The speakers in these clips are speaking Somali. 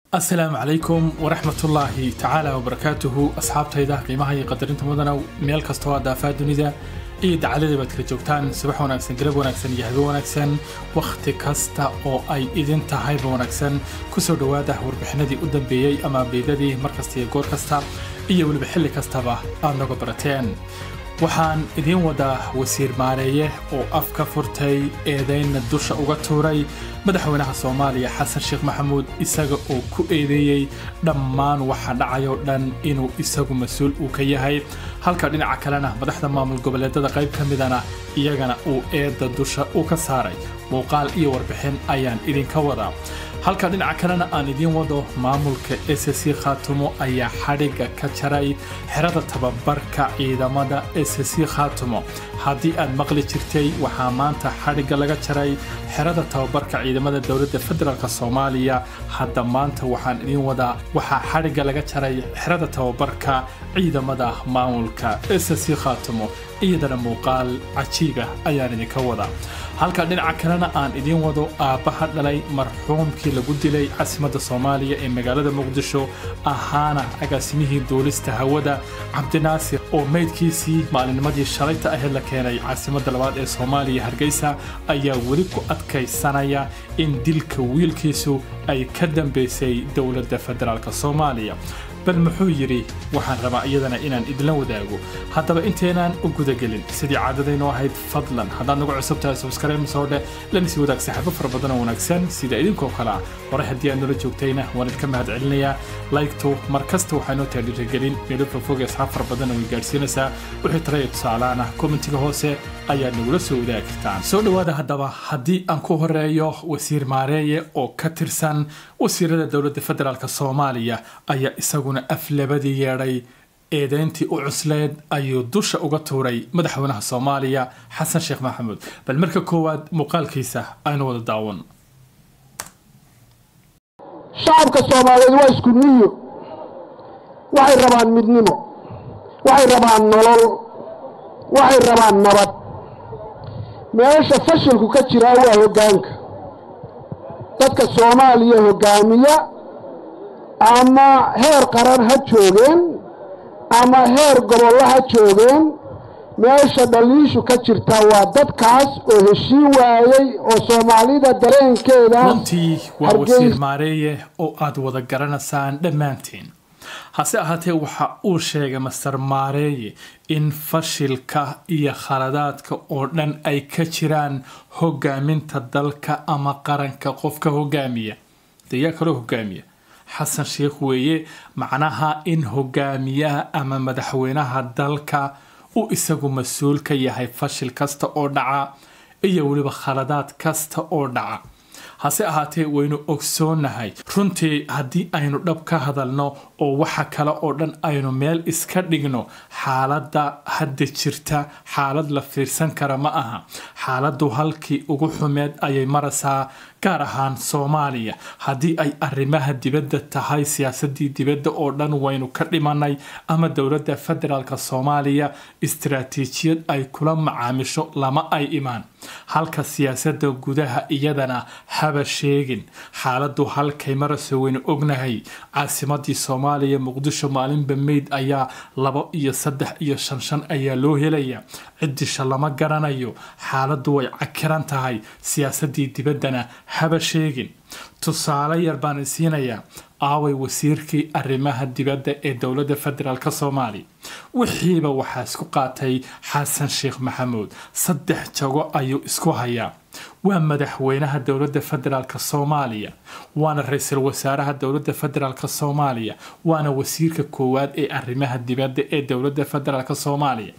asalaamu calaykum waraxmatullaahi tacaala wabarakaatuhu asxaabtayda qiimaha iyo qadarinta mudana meel kastoo aad daafaa dunida iyo dacalada baad kala joogtaan subax wanaagsan galab wanaagsan iyo habe wanaagsan wakhti kasta oo ay idin tahayba wanaagsan kusoo dhowaada warbixinadii u dambeeyey ama beedadii mar kasta iyo goor kasta iyo weliba xilli kastaba aad naga barateen waxaan idiin wadaa wasiir maareeye oo af ka furtay eedaynna dusha uga tuuray madaxweynaha soomaaliya xasan sheekh maxamuud isaga oo ku eedeeyey dhammaan waxa dhacayoo dhan inuu isagu mas-uul uu ka yahay halka dhinaca kalena madaxda maamul goboleedada qayb ka midana iyagana uu eedda dusha u ka saaray muuqaal iyo warbixin ayaan idinka wadaa halka dhinaca kalena aan idiin wado maamulka s c khaatumo ayaa xadhigga ka jaray xerada tababarka ciidamada s c khaatumo haddii aad maqli jirtay waxaa maanta xadhigga laga jaray xerada tababarka ciidamada dowladda federaalk soomaaliya hadda maanta waxaan idiin wadaa waxaa xadhigga laga jaray xerada tababarka ciidamada maamulka s c khaatumo iyadana muuqaal cajiiba ayaan idinka wadaa halka dhinaca kalena aan idiin wado aabbaha dhalay marxuumkii lagu dilay caasimadda soomaaliya ee magaalada muqdisho ahaana agaasimihii duulista hawada cabdinaasir oo meydkiisii maalinnimadii shalayta aheyd la keenay caasimadda labaad ee soomaaliya hargeysa ayaa weli ku adkaysanaya in dilka wiilkiisu ay ka dambaysay dowladda federaalk soomaaliya bal muxuu yidhi waxaan rabaa iyadana inaan idinla wadaago haddaba inteenaan u gudagelin sidii caadadaynu ahayd fadlan haddaad nagu cusub tahay subskarayn soo dheh lana sii wadaag saaxiibo fara badan oo wanaagsan sida idinkoo kale ah hore haddii aad nala joogtayna waan idinka mahad celinayaa laygtu mar kasta waxaa noo tahay dhiirigelin meelo fogfog asxaab fara badan oo gaadhsiinaysaa wixii tala iyo tusaalaana kommentiga hoose ayaad nagula soo wadaagi kartaan soo dhowaada haddaba haddii aan ku horeeyo wasiir maareeye oo ka tirsan wasiirada dowladda federaalk soomaaliya ayaa isaguna aflabadii yeedhay eedeyntii u cusleed ayuu dusha uga tuuray madaxweynaha soomaaliya xasan sheekh maxamuud bal marka koowaad muuqaalkiisa aynu wada daawan shacabka soomaaliyeed waa isku niyo waxay rabaan midnimo waxay rabaan nolol waxay rabaan nabad meesha fashilku ka jiraa waa hoggaanka dadka soomaaliya hoggaamiya ama heer qaran ha joogeen ama heer gobollo ha joogeen meesha dhaliishu ka jirta waa dadkaas oo heshiin waayey oo soomaalida dareenkeeda runtii waa wasiir maareeye oo aad wada garanaysaan dhammaantiin hase ahaatee waxa uu sheegay master maareeye in fashilka iyo khaladaadka oo dhan ay ka jiraan hogaaminta dalka ama qaranka qofka hogaamiya dayaa kaloo hogaamiya xasan sheekh weeye macnaha in hogaamiyaha ama madaxweynaha dalka uu isagu mas-uul ka yahay fashil kasta oo dhaca iyo weliba khaladaad kasta oo dhaca hase ahaatee waynu ogsoonahay runtii haddii aynu dhab ka hadalno oo waxa kale oo dhan aynu meel iska dhigno xaaladda hadda jirta xaalad la fiirsan kara ma aha xaaladdu halkii ugu xumeed ayay maraysaa gaar ahaan soomaaliya haddii ay arrimaha dibadda tahay siyaasadii dibadda oo dhan waynu ka dhimanay ama dowladda federaalk soomaaliya istaraatiijiyad ay kula macaamisho lama ay imaan halka siyaasadda gudaha iyadana haba sheegin xaaladdu halkay marayso waynu ognahay caasimadii soomaaliya muqdisho maalinba meyd ayaa labo iyo saddex iyo shan shan ayaa loo helaya ciddisha lama garanayo xaaladdu way cakiran tahay siyaasadii dibaddana haba sheegin tusaale yar baan isiinayaa aaway wasiirkii arrimaha dibadda ee dowladda federaalk soomaaliya wixiiba waxaa isku qaatay xasan sheekh maxamuud saddex jago ayuu isku hayaa waa madaxweynaha dowladda federaalk soomaaliya waana ra-iisul wasaaraha dowladda federaalk soomaaliya waana wasiirka koowaad ee arrimaha dibadda ee dowladda federaalk soomaaliya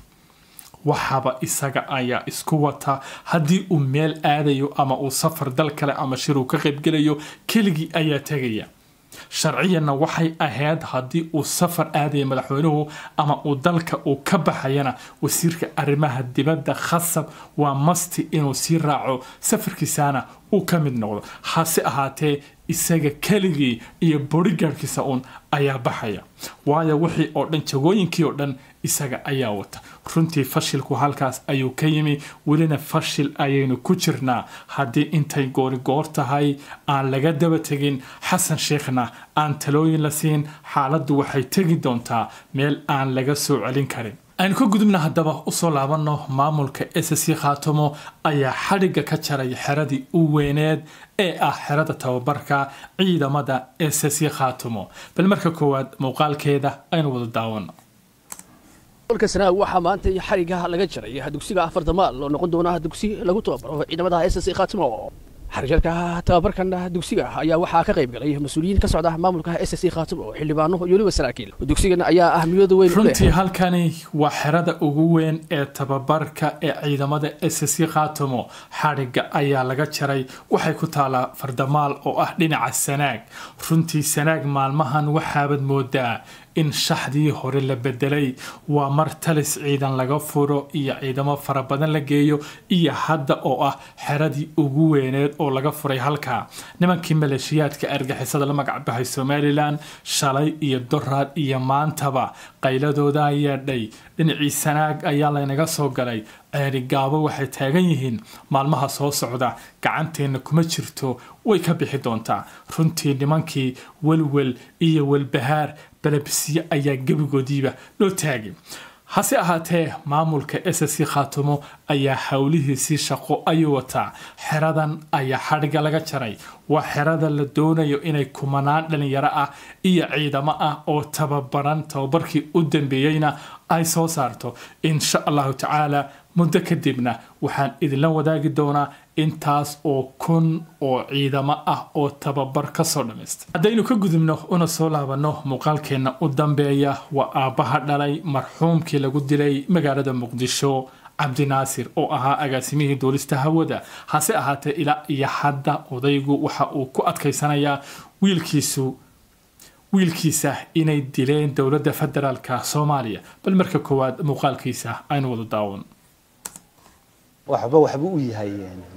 waxaaba isaga ayaa isku wata haddii uu meel aadayo ama uu safar dal kale ama shiruu ka qaybgelayo keligii ayaa tegaya sharciyanna waxay ahayd haddii uu safar aadaya madaxweynuhu ama uu dalka uu ka baxayana wasiirka arrimaha dibadda khasab waa masti inuu sii raaco safarkiisana uu ka mid noqdo hase ahaatee isaga keligii iyo bodygaardkiisa uun ayaa baxaya waayo wixii oo dhan jagooyinkii oo dhan isaga ayaa wata runtii fashilku halkaas ayuu ka yimi welina fashil ayaynu ku jirnaa haddii intay goorigoor tahay aan laga daba tegin xasan sheekhna aan talooyin la siin xaaladdu waxay tegi doontaa meel aan laga soo celin karin aynu ka gudubna haddaba usoo laabanno maamulka s c khaatumo ayaa xadhigga ka jaray xeradii u weyneed ee ah xerada tababarka ciidamada s c khaatumo bal marka koowaad muuqaalkeeda aynu wada daawano golka sanaa waxaa maanta xariga laga jaray dugsiga afarta maal oo noqon doona dugsi lagu tababaro ciidamada s c khaatimo xarijarka tababarkan dugsiga ayaa waxaa ka qayb galay mas-uuliyiin ka socda maamulka s c khaatimo xildhibaano iyo weliba saraakiil dugsigan ayaa ahmiyada weyn u leh runtii halkani waa xerada ugu weyn ee tababarka ee ciidamada s c khaatumo xadhigga ayaa laga jaray waxay ku taalaa fardamaal oo ah dhinaca sanaag runtii sanaag maalmahan waxaabad moodaa in shaxdii hore la bedelay waa mar talis ciidan laga furo iyo ciidamo fara badan la geeyo iyo hadda oo ah xeradii ugu weyneed oo laga furay halkaa nimankii maleeshiyaadka argixisada la magacbaxay somalilan shalay iyo doraad iyo maantaba qayladooda yeedhay dhinacii sanaag ayaa laynaga soo galay ceeri gaabo waxay taagan yihiin maalmaha soo socda gacanteenna kuma jirto way ka bixi doontaa runtii nimankii welwel iyo welbahaar balabisiye ayaa gebigoodiiba loo taagay hase ahaatee maamulka s c khaatumo ayaa howlihiisii shaqo ayuu wataa xeradan ayaa xadhigga laga jaray waa xerada la doonayo inay kumanaan dhalinyaro ah iyo ciidamo ah oo tababaran tababarkii u dambeeyeyna ay soo saarto insha allahu tacaala muddo kadibna waxaan idinla wadaagi doonaa intaas oo kun oo ciidamo ah oo tababar kasoo dhammaysta haddaynu ka gudubno una soo laabanno muuqaalkeenna u dambeeya waa aabbaha dhalay marxuumkii lagu dilay magaalada muqdisho cabdinaasir oo ahaa agaasimihii duulista hawada hase ahaatee ilaa iyo hadda odaygu waxa uu ku adkaysanayaa wiilkiisu wiilkiisa inay dileen dowladda federaalka soomaaliya bal marka koowaad muuqaalkiisa aynu wada daawan waxba waxba u yahay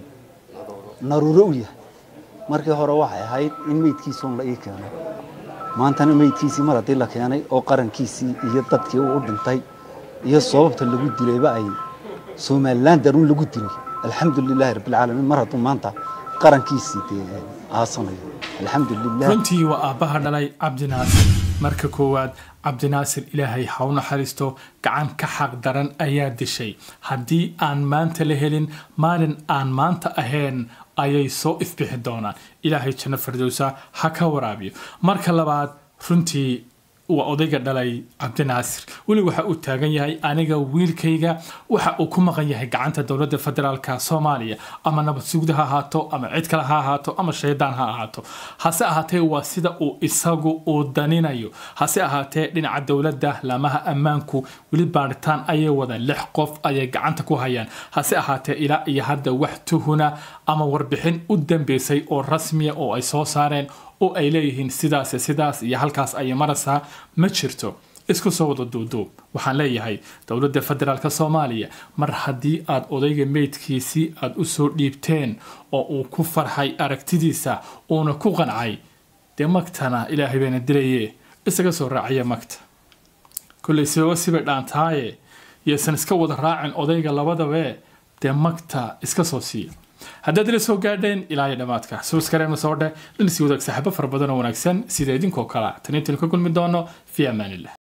naruuro u yahay markii hore waxay ahayd in meydkiisuun la ii keeno maantana meydkiisii mar haddii la keenay oo qarankiisii iyo dadkii uu u dhintay iyo sababta lagu dilayba ay somalilan daruun lagu dilay alxamdulilaahi rabbilcaalamiin mar hadduu maanta qarankiisii dee aasanayo alxamdulilah runtii waa aabbaha dhalay cabdinaasir marka koowaad cabdinaasir ilaahay ha u naxariisto gacan ka xaq daran ayaa dishay haddii aan maanta la helin maalin aan maanta ahayn ayay soo ifbixi doonaan ilaahay janno fardowsa ha ka waraabiyo marka labaad runtii waa odayga dhalay cabdinaasir weli waxa uu taagan yahay aniga wiilkayga waxa uu ku maqan yahay gacanta dowladda federaalka soomaaliya ama nabad sugda ha ahaato ama cid kale ha ahaato ama shaydaan ha ahaato hase ahaatee waa sida uu isagu uu daninayo hase ahaatee dhinaca dowladda laamaha ammaanku weli baaritaan ayay wadaan lix qof ayay gacanta ku hayaan hase ahaatee ilaa iyo hadda wax tuhuna ama warbixin u dambeysay oo rasmiya oo ay soo saareen oo ay leeyihiin sidaas sidaas iyo halkaas ayay maraysaa ma jirto isku soo wada duuduub waxaan leeyahay dowladda federaalk soomaaliya mar haddii aad odayga meydkiisii aad u soo dhiibteen oo uu ku farxay aragtidiisa uuna ku qancay dee magtana ilaahay bayna dilaye isaga soo raacaya magta kolley sababa sibay dhaantaaye yaysan iska wada raacin odayga labadabe dee magta iska soo siiya haddaad ila soo gaadheen ilaa iyo dhammaadka subskareema soo dheh dhanisi wadaag saaxiibo fara badan oo wanaagsan sida idinkoo kala tan intaynu ka kulmi doono fi amaanillah